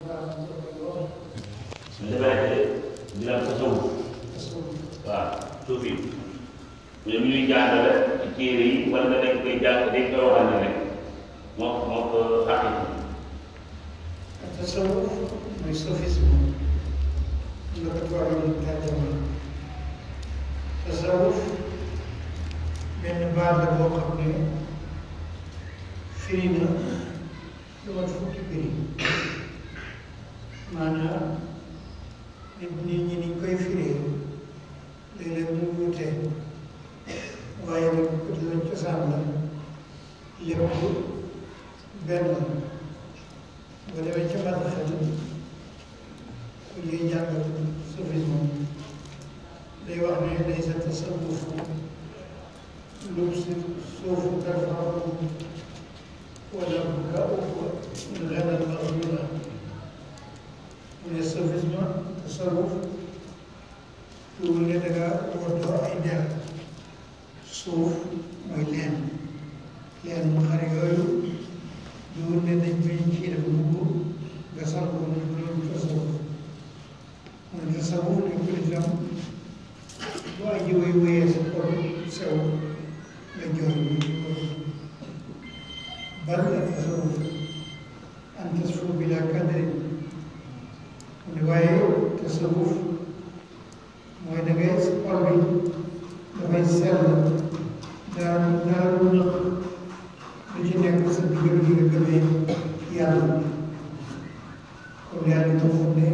liberté di la tasawuf waaw suufi ñoom ñuy jàngale ci téere yi wala nga dañ koy jàng dañ koy waxal ne rek moo moo ko xaqi التصوف mooy sophisme la ko tubaab yi di tàjjama tasawuf benn baat la boo xam ne firi na lu mat fukki firi maanaam nit nit ñi niñ koy firee léeg-léeg mu wuute waaye nag ko lañ cosaan la lépp benn la boo demee ca bàtt xel ku ñuy jàngal sophisme day wax ne day sa tasawuf lub si suufu tarfaaru wala ka ëpp xelal maxjula mu ne sophisme tasawuf tuul ne da nga waddoo ay der suuf mooy leen leen mu xare yooyu loolu ne dañ koy ci def mbubb nga sal ko mu loolu tasawuf mu ne tasawuf ne ko itam bu aji way wéyee sa xol sew nga jooy mu ci ko bal la tasawuf an tasfu bila kadri mu ne waaye tasawuf mooy da ngay sa xol bi dafay sell dara dara lu nëq lu ci nekk sa digal gi nga gëmee yàlla comme yàlla moo xam ne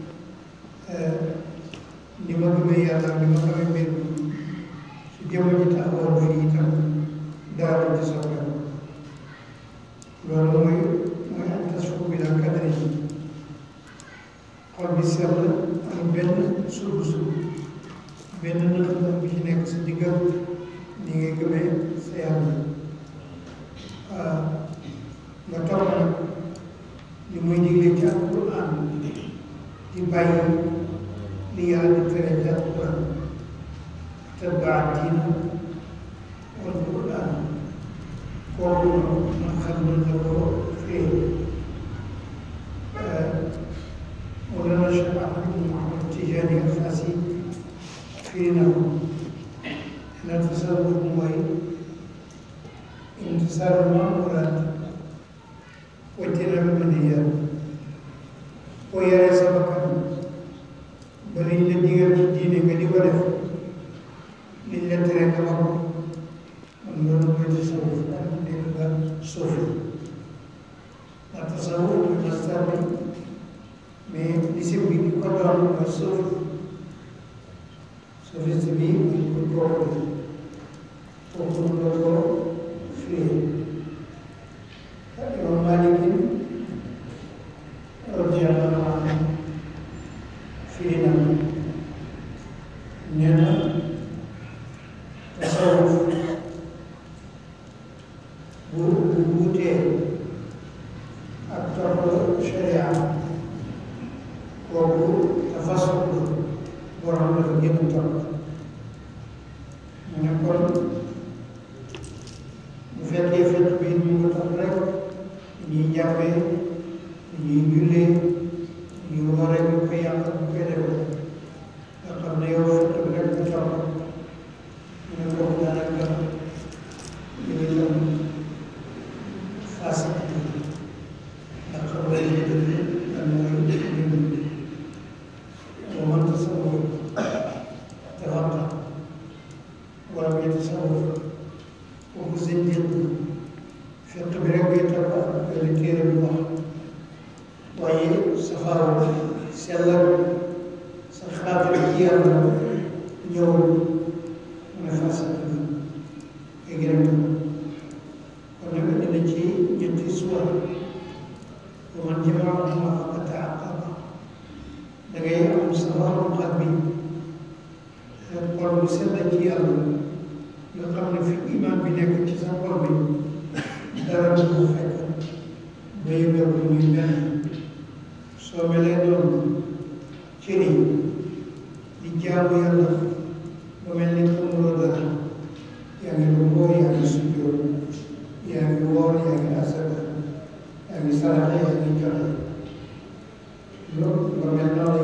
ni ma gëmee yàlla ni ma xamee mbir mi su jëmm ji taxawoon fii itam dara du ci soppeeku loolu mooy mooy am tasfu bi la kadri xol bi sell am benn suuf suuf benn nëx nëx bi ci nekk sa digal ni ngay gëmee sa yàlla nga topp nag li muy digle ci alquran di bàyyi li yàlla di tere ci alquran tabaa diina wal quran kooku man xam mën na ko fee wala na Cheikh Ahmad Mouhamad Tijani Alfasi fii na ko na tasawuf mooy imtisaalu maamuraat wajtinaabul manhiyaat boo yaree sa bakkan ba liñ la digal ci diine nga di ko def liñ la tere nga wax ko kon loolu mooy tasawuf daal nekk nga suufi ndax tasawuf mooy mastar bi mais lisim bi di ko doon mooy suufi soufiste bi mooy ko kooku kooku la ko firi Imam Malik radiyallahu anhu firi na nee na tasawuf bu bu wuutee ak topp sharia kooku tafasuk borom dafa gën a topp mu ne kon bu fekkee fekk bi ñu ngi topp rek ñuy jàppee ñuy jullee ñu war a ñu koy yàq ñu koy def nga xam ne yow fekk bi rek nga topp mu ne kooku daanaka ñu ngi doon fas ndax xam nga li dëgg lan mooy ñun wa man tasawwaf tafaqqa wa lam yatasawwaf kooku seen jënd fekk bi rek ngay topp ak li téere bi wax waaye safaru sellal sa xaatir ci yàlla ñëwul mu ne fas ngay gën a topp kon nag indi na ci ñetti suwa wa man jamaahuma faqad ta'aqqaba da ngay am safaru qalbi xol bu sell ci yàlla nga xam ne fi iman bi nekk ci sa xol bi dara du ko fekk ba yëgal ko muy benn soo melee noonu cëri di jaamu yàlla ba mel ni xamuloo dara yaa ngi rukkoo yaa ngi sujjóot yaa ngi woor yaa ngi asaka yaa ngi saraxe yaa ngi joxe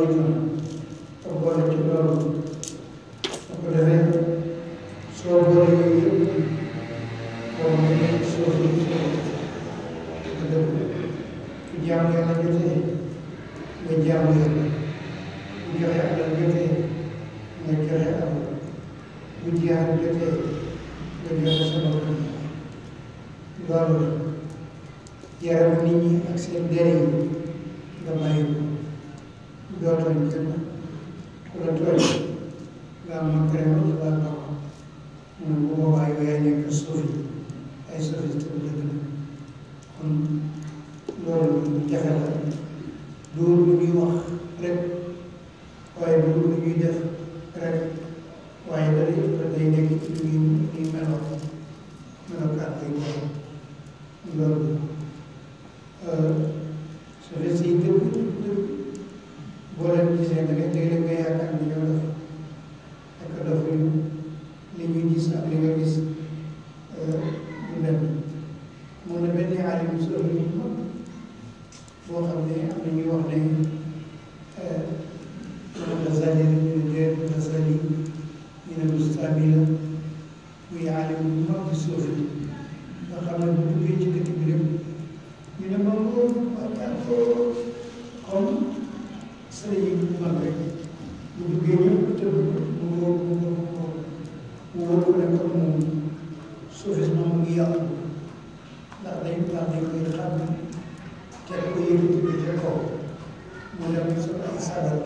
itam te boole ci loolu bu ko defee soo boole yooyu yëpp boo ma nekk suuf yi nga dëgg bu jaam yàlla jotee nga jaam yàlla bu joxe alal jotee nga joxe alal bu jiyaar jotee nga joxe sa bopp loolu yaramu nit ñi ak seen der yi nga bàyyi ko doo tooñ kenn ku la tooñ nga am ma crème ci baal ba ko mu ne bu boobaa yow yaa nekk suuf yi ay suuf yi tam dëgg la kon loolu lu jafe la du lu ñuy wax rek waaye du lu ñuy def rek waaye day day nekk ci lu ñuy ñuy meloo melokaan ay borom loolu su fekkee si dëgg dëgg boo leen gisee da ngay léeg-léeg nga yaakaar ni ñoo def fekk defuñu li ñuy gis ak li nga gis du dem mun na benn alim sori ñu mag boo xam ne am na ñuy wax ne moom Ghazali la ñu ne déet Ghazali ñu ne Bustami la muy alim bu mag ci suuf yi nga xam ne bu duggee ci dëkk bi rek ñu ne moom waxtaan ko comme sëriñ bu mag rek bu duggee ñëpp tëb mu wóor mu wóor mu wóor mu wóor ko ne comme moom soufisme mu ngi yàqu ndax dañ ndax dañ koy xam te ko yëkkati ko ca kaw mu dem sa ay sagal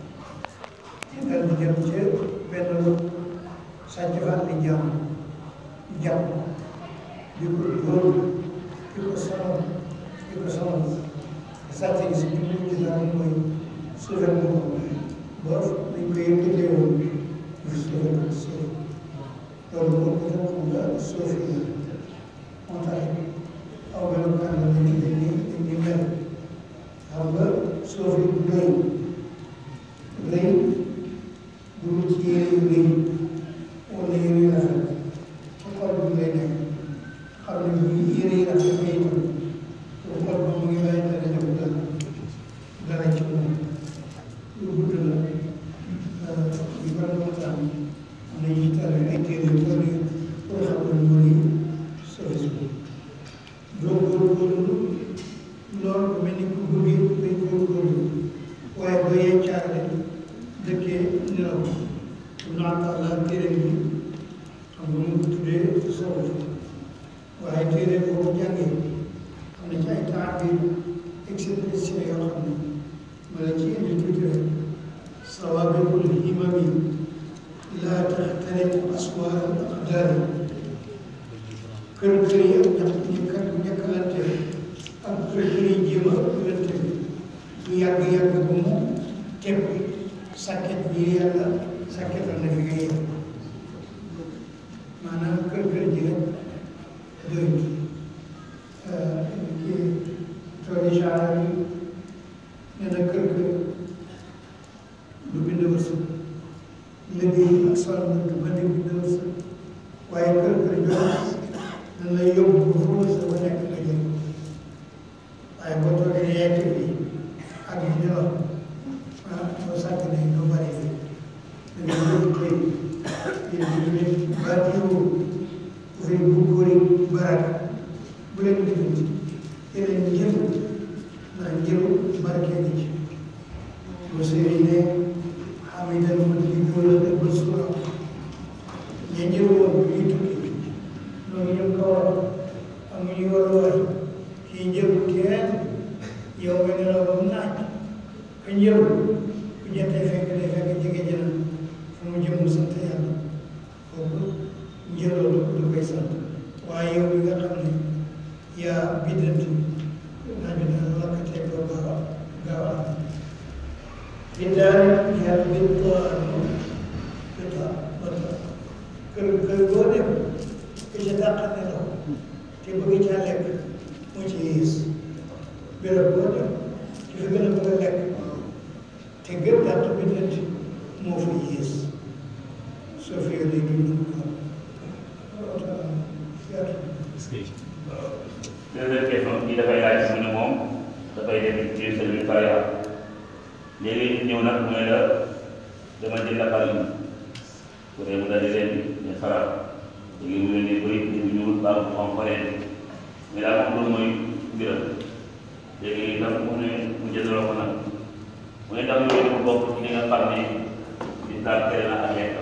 te dal di dem ca benn sàcc fan di jàmm jàmm di ko dóor di ko sonal di ko sonal sàcc gi si biir ci daal mooy suufal ko ba dañ ko yëkkatee woon ñu suufal ko suuf loolu moom itam xam nga suuf yi moo tax aw melokaan la dañuy dañuy dañuy mel xam nga suuf yi du rëy rëy du ci yére yu rëy wala yére yu rafet ci xol bi lay nekk xam ne bu yére yi rafet nga itam pour xol ba mu ngi bàyyi te dañu ko dara dara ci moom lu gudd la yu bari waxtaan am na ñuy tare ay téere yu bari pour xam ne mooy soufisme doo góorgóorlu loolu mel ni ku bëggee day góorgóorlu waaye doo yee caare dëkkee nelaw naan la téere bi xam nga mu tuddee soxla waaye téere boo ko jàngee xam ne ci ay temps bi expression yoo xam ne ma la ci indi tuuti rek sawaabikul himami laa taxtariqu aswaar al aqdaari kër kër yi ak ñax ñëkk ñëkkalante ak kër kër yi jéem a ëppalante bu yàgg yàgg bu mu teg sàkket bi yàlla sàkketal na fi nga yem maanaam kër kër ji rek doyut kii tooli saara yi nee na kër kër du bind wërsëg liggéey ak sol du bënd bind wërsëg waaye kër kër jox nan lay yóbbu ba fa wërsëg ba nekk nga jël waaye boo toogee yegg bi ak yi ñu wax ah boo sàkk ne doo bari fi da ngay yóbbu koy yéen ñu ne baatiwu fi bu góori barak bu leen diggante yeneen njël ndax njëlu barke gi ci bu sëriñ ne xamidal ma di góor a ba suura ña njël woon bu ñuy tukki loolu ñu ko war am ñu war a war kii njëlu kenn yow nga nelaw ba mu naaj ka njëlu ku ñettee fekk day fekk jege jëna fu mu jëm mu sant yàlla kooku njëloo du koy sant waaye yow mi nga xam ne yaa biddanti naaj bi dana lakkatee doo gaaw a gaaw a am biddaani yaa biddaanu biddaa biddaa kër kër boo dem ku ca dàq nelaw te bëgg caa lekk moo ci yées béréb boo dem ki fi gën a bëgg a lekk te gën dàq biddanti moo fa yées soo fi yore dund deuxième question bi dafay laaj mu ne moom dafay dem ci service pare léegi ñëw nag mooy la dama jënd xar yi bu dee mu daal di leen ñu faral léegi mu leen di bëri ñu ñuul baax mu xam faree mais daal moom loolu mooy mbiram léegi itam mu ne mu jëndaloo ko nag mu ne ndax yooyu dafa bokk ci li nga xam ne lislaam tere na ak lekkam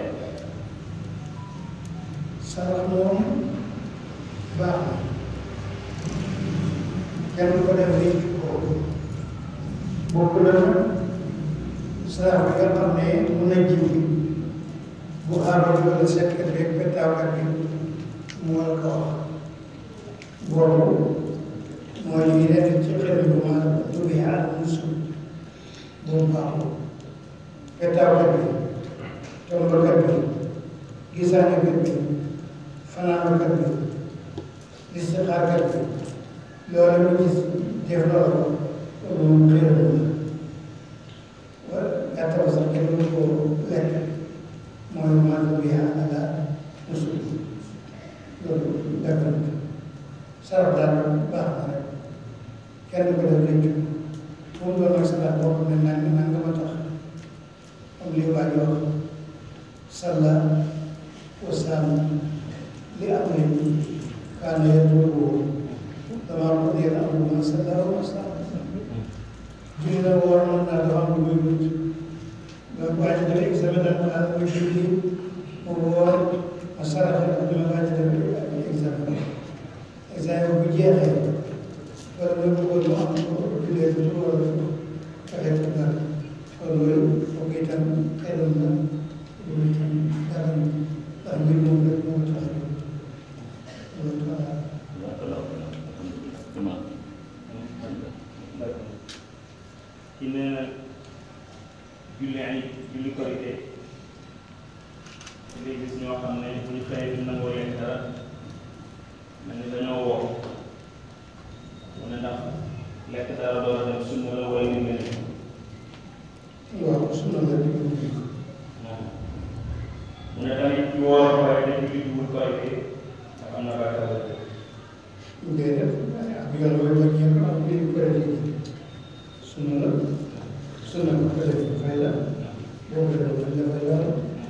sarax moom baax na kenn ko def lii ko bokk na sarax bi nga xam ne mun na jiw bu xaaral wala seetkat bi ak pettaawkat bi mu war ko wax boobu mooy li nekk ci xel bi ma dubi àll musul boobu baaxul pettaawkat bi tombakat bi gisaanekat bi fanaankat bi istixaarkat bi loolu lu gis def loolu loolu xëy na wa gàttal sax kenn du ko lekk mooy maanaam bi ala musul loolu dagan sarax daal baax na rek kenn du ko def léegi pour doon nag sarax boo xam ne naan naan nga ma tax am li waa ji wax salla wa saam li am nañ kaana yadrubu damaa ko dee am lu ma salla wa saam julli na woor mën naa dafa am lu muy wut nga waa ji def examen nag mu ànd muy julli mu woor ma saraxe ak dama waa ji def examen examen bu jeexee wala muy bëggoon mu am ko jullee du wala fexe ko dara kon loolu foog itam xelal na loolu itam dara ndax mbir moom rek moo tax a jóg loolu tax ci nee na julli ay julli korité ngay gis ñoo xam ne bu ñu xëyee du nangoo lekk dara mel ni dañoo woo mu ne ndax lekk dara door a dem sunna la wala ni mel waaw sunna la di mu ne tamit ci woor waaye dañ julli jiwul korité ndax am na bàkkaar la déedéet ak yoon booy bañ ñëpp ak li ñu koy dégg sunna la sunna ko ko def fay la boo ko def dañ la fay la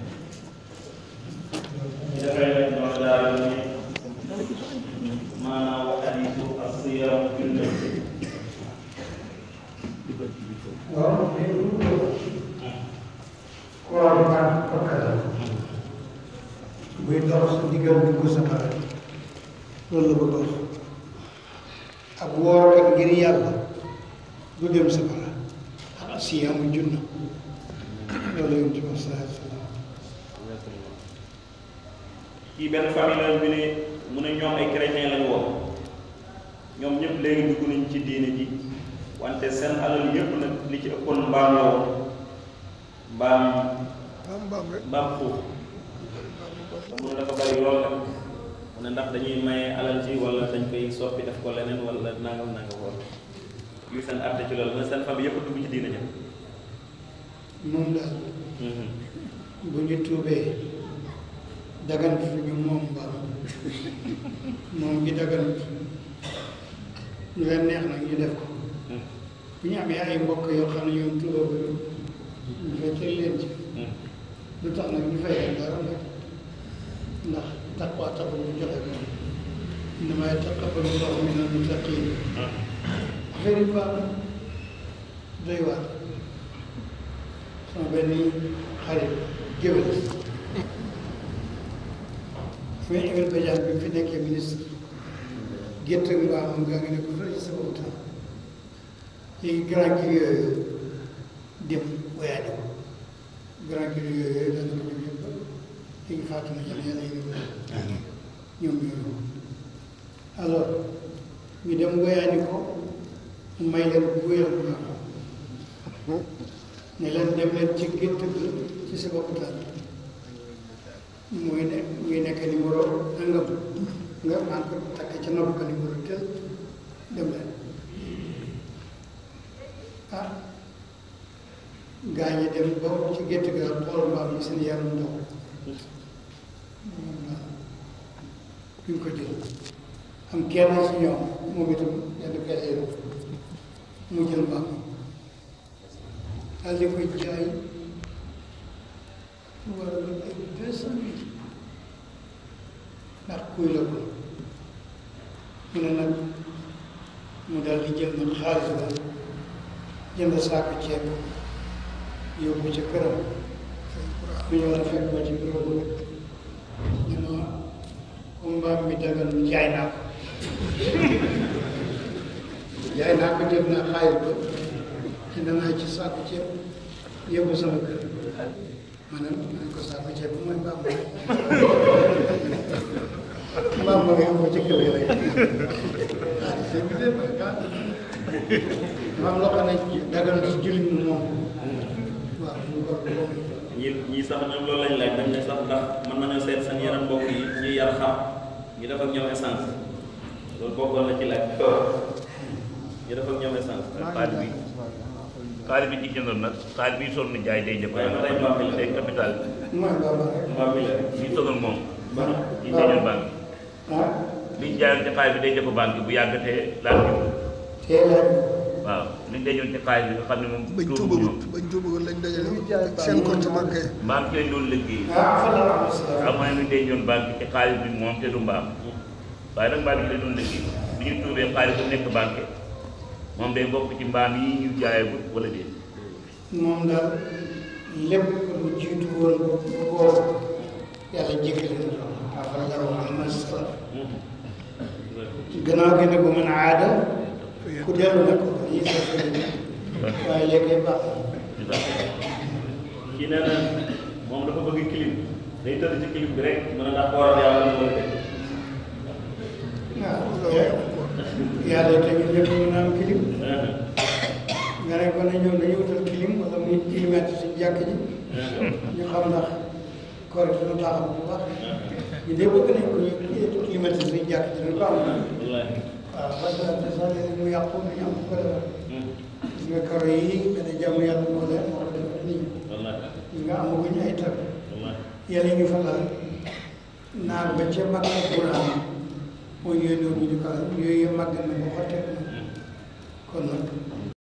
ñu dafay lañ doon daal ni maanaam hadiisu as-siyaam junna waaw mais lu mu koor baax bakka la buy dox sa diggal dugg safara loolu la bëgg a wax ak woor kat ngir yàlla du dem safara ak siyaamu junna loolu la yonent bi sallallahu alayhi wa sallam kii benn famille la bi ne mu ne ñoom ay chrétien lañu woon ñoom ñëpp léegi dugg nañ ci diine ji wante seen alal yëpp nag li ci ëppoon mbaam la woon mbaam mbaam xuux te mu ne dafa bari lool nag mu ne ndax dañuy maye alal ci wala dañ koy soppi def ko leneen wala nangam nangam woon yu seen àtte ci loolu mu ne seen famille yëpp dugg ci diine ja moom daal bu ñu tuubee dagan fi ñu moom mbaam moom gi dagan ñu leen neex nag ñu def ko bu ñu amee ay mbokk yoo xam ne ñoom tuuboo ko ñu fekkee leen ci lu tax nag ñu fay leen dara nag ndax taqwa taxul ñu joxe ko innamaa yataqabbalu llaahu mina l-muttaqiin affaire yi baax na doy waar sama benn xarit géwél fu ñu égal bajaan bi fi nekkee ministre gétt mbaamam gaa ngi ne ko fële ci sama utam léegi grand kii yooyu dem woyaale ko grand kii yooyu dana ko jóg yëpp léegi faatu na yàlla yàlla yëngu ñoom ñooñu alors ñu dem woyaani ko mu may leen bu wér bu baax ne leen dem leen ci gétt gi ci sa bopp daal muy ne muy nekk numéro nangam nga maan ko takk ca nopp ko numéro tel dem leen ah gaa ñi dem ba ci gétt gi daal xool mbaam mi seen yaram ndaw duñ ko jël am kenn si ñoom moom itam yenn pexe mu jël mbaam mi daal di koy jaay mu war a doon ay deux cent mille ndax kuy la ko mu ne nag mu daal di jël nag xaalis ba jënd saako ceeb yóbbu ca këram mu ñëw na fekk ma ci bureau ba ñu ne ma comme mbaam mi dagal jaay naa ko jaay naa ko jël naa xaalis ba jënd naa ci saako ceeb yóbbu sama kër ma ne ma ne ko saako ceeb bu mooy mbaam mbaam ma nga yóbbu ci kër gi rek ah c'est bien ah maam loo xam ne dagal ci jullit ñi moom waaw ñu ko moom ñi ñii sax ñoom loolu lañ laaj dañ ne sax ndax mën nañoo seet seen yeneen mbokk yi ñuy yar xam ñu def ak ñoom essence loolu bokkoon na ci laaj ñu def ak ñoom essence xaalis bi xaalis bi ci jëndoon nag xaalis bi sonn jaay day jëpp waaye ba tey mbaam mi la day capital mooy mbaam rek mbaam mi la bi sonal moom mbaam ci dañoon banque ah liñ jaayoon ci xaalis bi day jëpp banque bu yàggatee laal ñu teel a waaw liñ dañoon ci xaalis bi nga xam ne moom bañ tuubu tuubagut ñoom bañ tuubagut lañ dajale seen compte banque mbaam ci lañ doon liggéey ah fa la am salaam am na ñu dañoon banque ci xaalis bi moom te du mbaam waaye nag mbaam yi lañ doon liggéey bi ñu tuubee xaalis bu nekk banque moom day bokk ci mbaam yi ñu jaayagut wala déet moom daal lépp lu jiitu woon ba boobu yàlla jéggale na ko afal la wax ma salaf gannaaw gi nag bu mën a aada ku dellu nag dañuy seet waaye léegi baax na kii nee na moom dafa bëgg clim day tëdd ci clim bi rek mën a ndax kooram yàlla na wala déet waaw yàlla tamit lépp mën a am kilim nga ne ko ne ñoom dañuy wutal kilim wala muy climatisé suñu jàkk ji ñu xam ndax koor gi dina baaxam bu baax ñu dee bëgg nañ ko ñu climatisé suñu jàkk ji dina ko am wallaahi waaw parce que sax léegi mu yàqu ñu am ko defar gis nga karo yi benn jàmm yàlla moo leen moo ko defar nii wallaahi gis nga amaguñ ay tab wallaahi yàlla ñu fa laal naar ba ca mag ak buraan mooy yooyu noonu ñu di ko laal yooyu yëpp màgg na ba xotteeku na kon nag